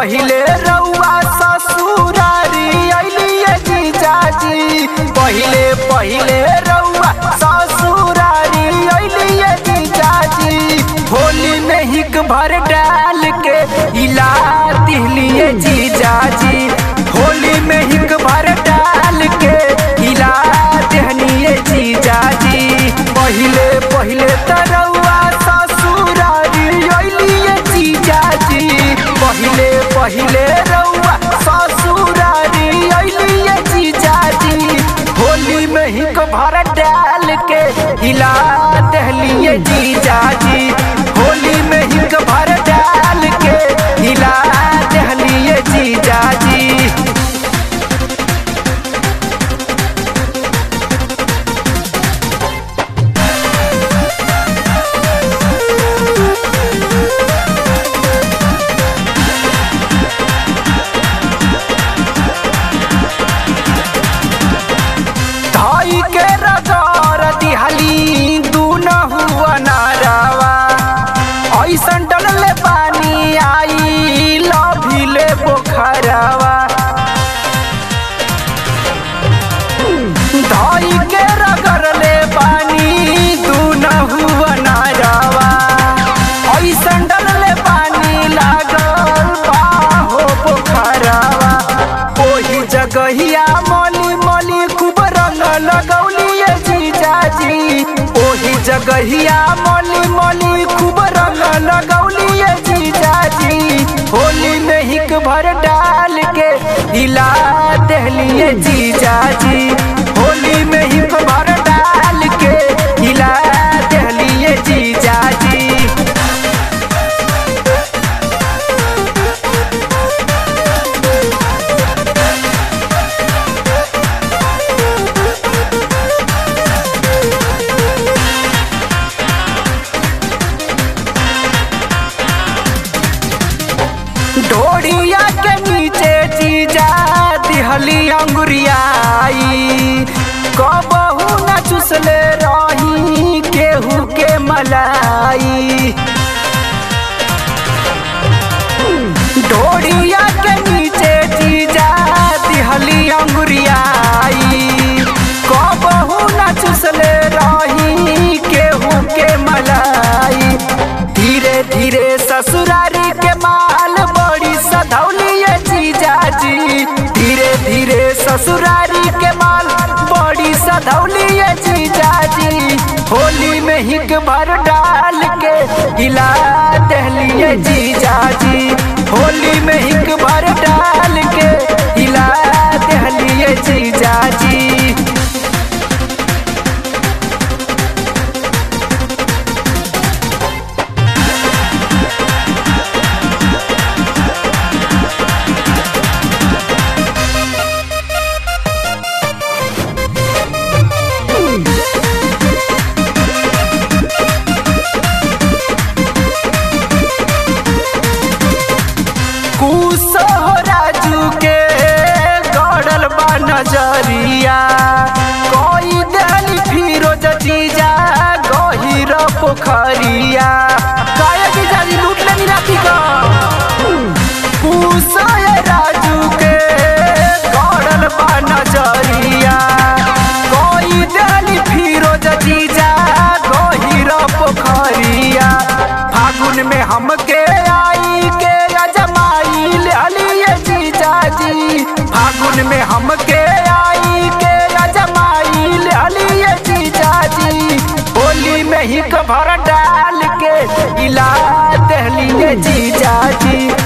पहिले रउआ ससुरारी अइलिए जीजाजी पहिले पहिले रउआ ससुरारी अइलिए जीजाजी होली में हिक भर डाल के इला दिहलिए जीजाजी होली में हिक भर डाल के इला देहनिए जीजाजी पहिले पहिले तरौआ ससुरारी अइलिए जीजाजी पहिले पहिले रउआ ससुरारी अइलिए जीजाजी होली में हिक भर डाल के हिला दहलिए जीजाजी होली में हिक भर डाल के हिला दहलिए जीजाजी धाई के रजार दिहली दूनहु अनारवा ऐसन डलले पानी आई लभिले पोखरवा धाई के रगरले पानी दूनहु अनारवा ऐसन डलले पानी लागल बाहो पोखरवा ओही जगहिया मली मली खूब रंग लगौलिए जीजाजी ओही जगहिया मली मली खूब रंग लगौलिए जीजाजी होली में हिक भर डाल के हिला दहलिए जीजाजी होली में हिक भर डाल के हिला दहलिए जीजाजी ढोड़िया के नीचे जीजा दिहली अंगुरियाई कबहू न चुसले रही केहू के मलाई ढोड़िया के नीचे जीजा दिहली अंगुरियाई कबहू न चुसले रही केहू के मलाई धीरे धीरे ससुरारी के माल बड़ी सधौलिए जीजाजी धीरे धीरे ससुरारी के माल बड़ी सधौलिए जीजाजी होली में हिक भर डाल के हिला दहलिए जीजाजी होली में हिक भर डाल के हिला दहलिए जीजाजी कुसो राजू के गड़ल बा नजरिया कोई दहली फिरोज जीजा गहिर पोखरिया काया जीजा जी लूट लेनी राती का कुसो राजू के गड़ल बा नजरिया कोई दहली फिरोज जीजा गहिर पोखरिया फागुन में हमके आई के अजमाई लिये जीजाजी फागुन में हमके आई के अजमाई लिये जीजाजी होली में ही भर डाल के इला दहलिए जीजाजी